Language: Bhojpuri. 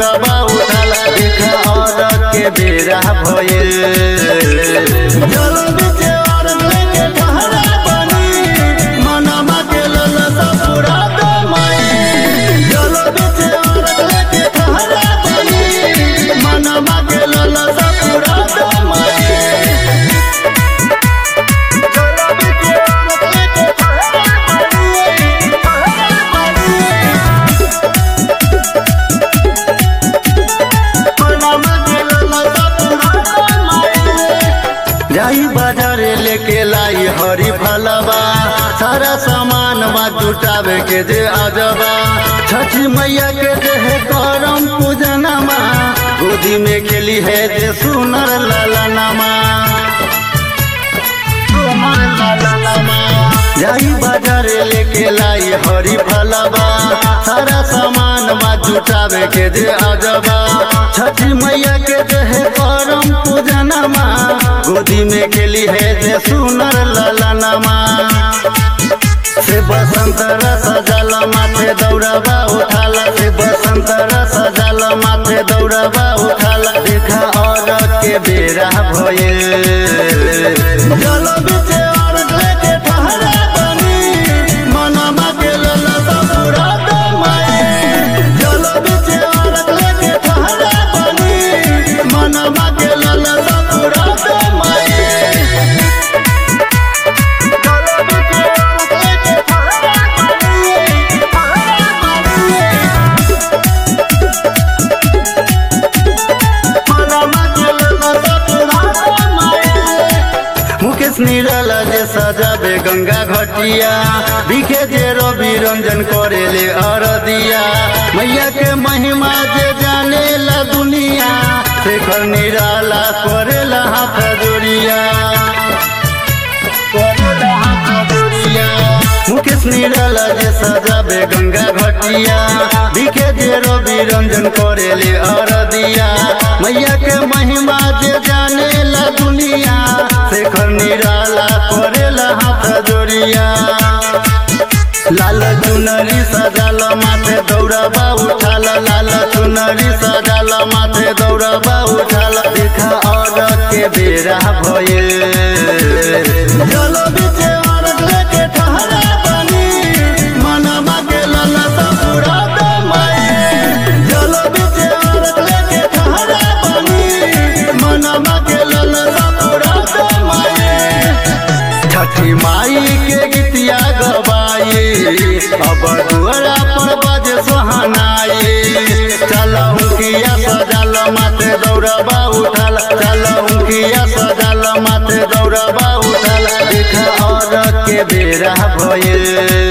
दौड़बा उठाल देखा और के बेरा भयल जल बीचे और लेके ठहरा बनी मनमा के ललसा पूरा दमाई जल बीचे और लेके ठहरा बनी मनमा के ललसा पूरा दमाई जाई बाजारे लेके लाई हरी फलवा सारा सामान बा जुटावे के जे आजबा छठी मैया के जे है करम पूजनमा गोदी में खेली है जे सुनर ललनमा सुनर ललनमा जाई बाजारे लेके लाई हरी फलवा सारा सामान बा जुटावे के जे आजबा छठी मैया के जे है करम पूजनमा गोदी में खेली है जे सुनर ललनमा से बसंत रस जल माथे दौड़बा उठाला से बसंत रस जल माथे दौड़बा उठाला देखा और के बेरा भये जल बीचे और लेके ठहरा बनी मनमा के ललसा पूरा दमाई जल बीचे और लेके ठहरा बनी मनमा के ललसा पूरा दमाई मुकेश निराला जे सजाबे गंगा घटिया दिखे जे रवि रंजन करेले अरदिया मैया के महिमा जे जाने ला दुनिया शेखर निराला करेला हाथ जोड़िया करेला हाथ जोड़िया मुकेश निराला जे सजाबे गंगा घटिया दिखे जे रवि रंजन करेले अरदिया मैया के महिमा जे जाने ला दुनिया शेखर निराला करेला हाथ जोड़िया लाल चुनरी सजाल माथे दौड़बा उठाल लाल चुनरी सजाल माथे दौड़बा उठाल देखा और के बेरा भये जल बीचे और लेके ठहरा बनी मनमा के ललसा पूरा दमाई जल बीचे और लेके ठहरा बनी मनमा के ललसा पूरा दमाई छठी माई के गीतिया गवाई अब दुआरा पर बज सोहनाई चलहु किया सजल माथे दौड़बा उठल चलहु किया सजल माथे दौड़बा उठल देख और के बेरा भये